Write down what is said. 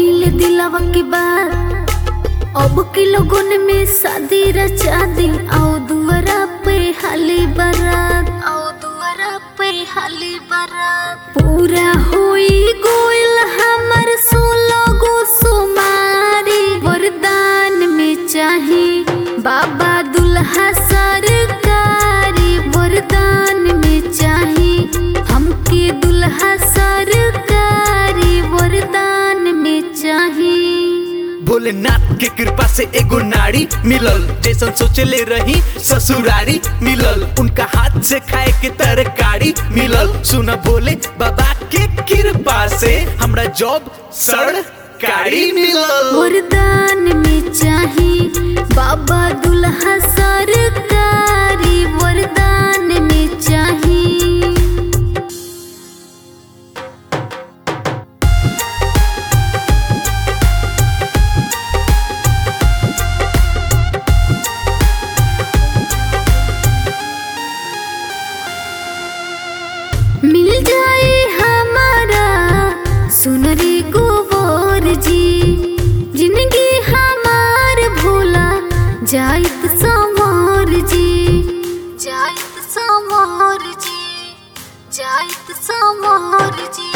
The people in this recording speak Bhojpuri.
गईल दिलावा के बात अब के लोगन में शादी रचा दी आओ दुआरा पे हाली बारात आओ दुआरा पे हाली बारात पूरा होई गोइल हमर सोलो गो सुमारी वरदान में चाही बाबा दुल्हा सरकारी वरदान में चाही हमके दुल्हा सरकारी वरदान में चाही भोलेनाथ के कृपा से एगो नारी मिलल जैसन सोचले रही ससुरारी मिलल उनका हाथ से खाए के तरकारी मिलल सुन भोले बाबा के कृपा से हमरा जॉब सरकारी मिलल वरदान में चाही बाबा दुल्हा सरकारी वरदान में चाही मिल जाए हमारा सुनरी गोबर जी जिंदगी हमार भोला जाइत समर जी जाइत समर जी जाइत समर जी